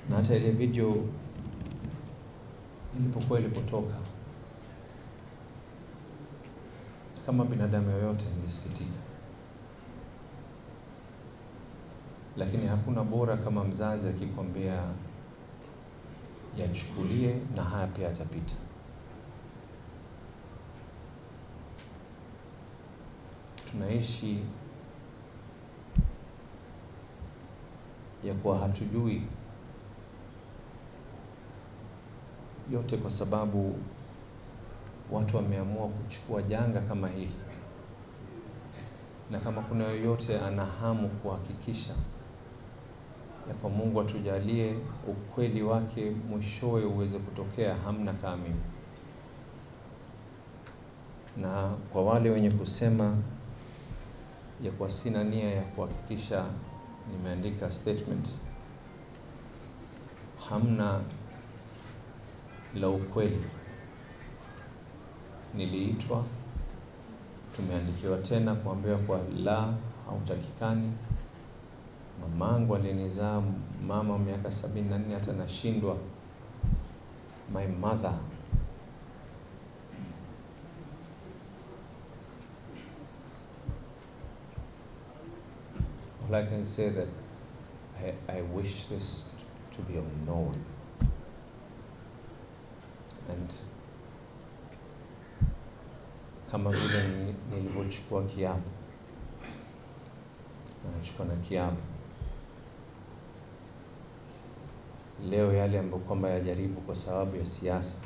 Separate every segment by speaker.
Speaker 1: na hata ile video ilipokuwa ilipotoka, kama binadamu yoyote nilisikitika, lakini hakuna bora kama mzazi akikwambia yachukulie na haya pia yatapita. Tunaishi ya kuwa hatujui yote, kwa sababu watu wameamua kuchukua janga kama hili, na kama kuna yoyote ana hamu kuhakikisha ya kwa Mungu atujalie ukweli wake mwishowe uweze kutokea, hamna kama mimi. Na kwa wale wenye kusema ya kwa sina nia ya kuhakikisha nimeandika statement, hamna la ukweli. Niliitwa, tumeandikiwa tena kuambiwa kwa la, hautakikani. Mamangu alinizaa mama wa miaka sabini na nne, hata nashindwa my mother All I can say that I, I wish this to be unknown and kama vile nilivyochukua kiapo, nachukua na kiapo leo, yale ambayo kwamba yajaribu kwa sababu ya siasa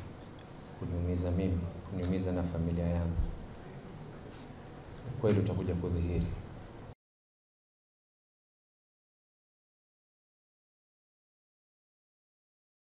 Speaker 1: kuniumiza mimi, kuniumiza na familia yangu, ukweli utakuja kudhihiri.